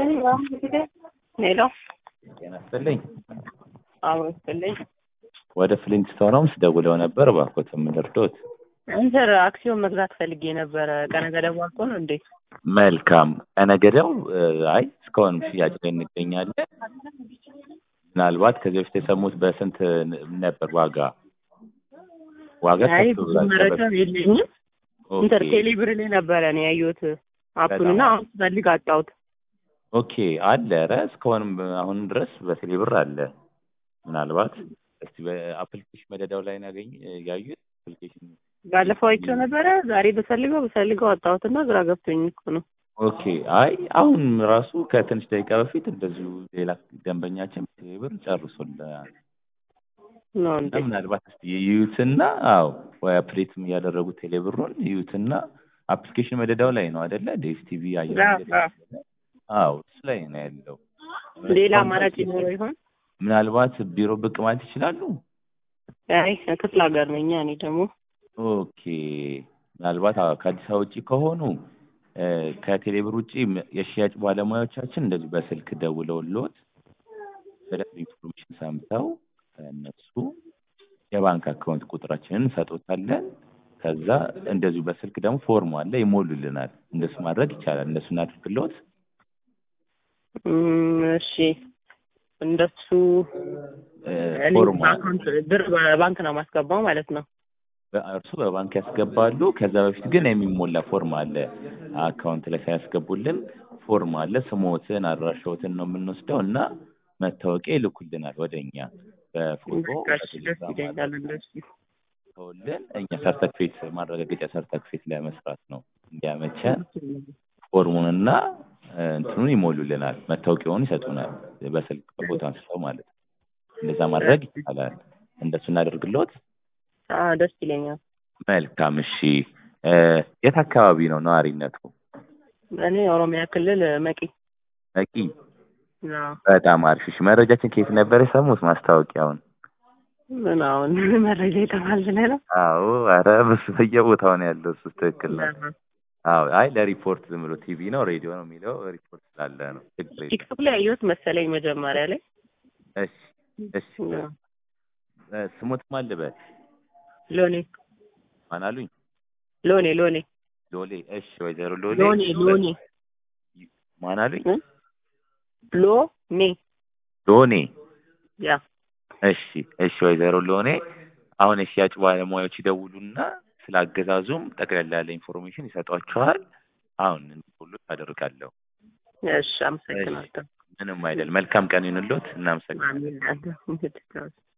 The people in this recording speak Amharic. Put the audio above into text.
ሄሎ ጤና ይስጥልኝ። አዎ ይስጥልኝ። ወደ ፍሊንትስቶን ሆምስ ደውለው ነበር። እባክዎት የምንረዶት? እንትን አክሲዮን መግዛት ፈልጌ ነበረ። ቀነ ገደቡ አልቆ ነው እንዴ? መልካም ቀነ ገደው አይ እስካሁን ሽያጭ ላይ እንገኛለን። ምናልባት ከዚህ በፊት የሰሙት በስንት ነበር ዋጋ ዋጋ አይ ከፍ ብዙ ብሏል። መረጃ የለኝም። እንትን ኦኬ ቴሌብር ላይ ነበረ ነው ያየሁት አፑን እና አሁን ስፈልግ አጣሁት። ኦኬ አለ። ኧረ እስካሁንም አሁንም ድረስ በቴሌብር አለ። ምናልባት እስቲ በአፕሊኬሽን መደዳው ላይ ናገኝ ያዩት አፕሊኬሽን ባለፈው አይቼው ነበረ። ዛሬ በፈልገው በፈልገው አጣሁትና ግራ ገብቶኝ እኮ ነው። ኦኬ አይ አሁን ራሱ ከትንሽ ደቂቃ በፊት እንደዚሁ ሌላ ደንበኛችን ቴሌብር ጨርሶልናል። ነው እና እንዴ? ምናልባት እስቲ ይዩትና አዎ ወይ አፕዴትም ያደረጉት ቴሌብሩን ይዩትና አፕሊኬሽን መደዳው ላይ ነው አይደለ? ዴስ ቲቪ አየር አዎ፣ መንገድ አዎ። አዎ እሱ ላይ ነው ያለው። ሌላ አማራጭ ይኖረው ይሆን? ምናልባት ቢሮ ብቅ ማለት ይችላሉ። አይ ክፍለ ሀገር ነኝ እኔ ደግሞ ኦኬ ምናልባት አዎ ከአዲስ አበባ ውጭ ከሆኑ እ ከቴሌብር ውጭ ም- የሽያጭ ባለሙያዎቻችን እንደዚሁ በስልክ ደውለውልዎት በደንብ ኢንፎርሜሽን ሰምተው ከእነሱ የባንክ አካውንት ቁጥራችንን እንሰጦታለን። ከዛ እንደዚሁ በስልክ ደግሞ ፎርም አለ ይሞሉልናል። እንደሱ ማድረግ ይቻላል። እንደሱ እናድርግልዎት። እም፣ እሺ እንደሱ እ እኔ ፎርም አለ። በአካውንት ብር በባንክ ነው ማስገባው ማለት ነው። እርሱ በባንክ ያስገባሉ። ከዛ በፊት ግን የሚሞላ ፎርም አለ። አካውንት ላይ ሳያስገቡልን ፎርም አለ። ስሞትን፣ አድራሻዎትን ነው የምንወስደው እና መታወቂያ ይልኩልናል ወደ እኛ በፎቶ በቃ እሺ፣ ደስ በቴሌግራም ይለኛል እንደሱ። አድርገውልን እኛ ሰርተክፌት ማረጋገጫ ሰርተክፌት ለመስራት ነው እንዲያመቸን ፎርሙንና እ እንትኑን ይሞሉልናል። መታወቂያውን ይሰጡናል። በስልክ በፎቶ አንስተው ማለት ነው። እንደዛ ማድረግ ይቻላል። እንደሱ እናደርግልዎት። አዎ ደስ ይለኛል። መልካም እሺ። እ የት አካባቢ ነው ነዋሪነቱ? እኔ ኦሮሚያ ክልል መቂ በቂ አዎ። በጣም አሪፍ። እሺ መረጃችን ከየት ነበር የሰሙት? ማስታወቂያውን? ምን አሁን መረጃ የተባለ ነው። አዎ፣ ኧረ ብዙ በየቦታው ነው ያለው። እሱ ትክክል ነው። አዎ፣ አይ ለሪፖርት ዝም ብሎ ቲቪ ነው ሬዲዮ ነው የሚለው ሪፖርት ስላለ ነው። ችግር የለም። ቲክቶክ ላይ ያየሁት መሰለኝ መጀመሪያ ላይ እሺ እሺ። እ ስሙት ማን ልበል? ሎኔ ማን አሉኝ? ሎኔ ሎኔ ሎሌ። እሺ ወይዘሮ ሎሌ ሎኔ ሎኔ ማን አሉኝ? እ? ሎኔ ሎኔ። ያ እሺ እሺ ወይዘሮ ሎኔ አሁን የሽያጭ ባለሙያዎች ይደውሉና ስለ አገዛዙም ጠቅላላ ያለ ኢንፎርሜሽን ይሰጧቸዋል። አሁን ሁሉ አደርጋለሁ። እሺ አመሰግናለሁ። ምንም አይደል። መልካም ቀን ይሁንልዎት። እናመሰግናለን። አሜን።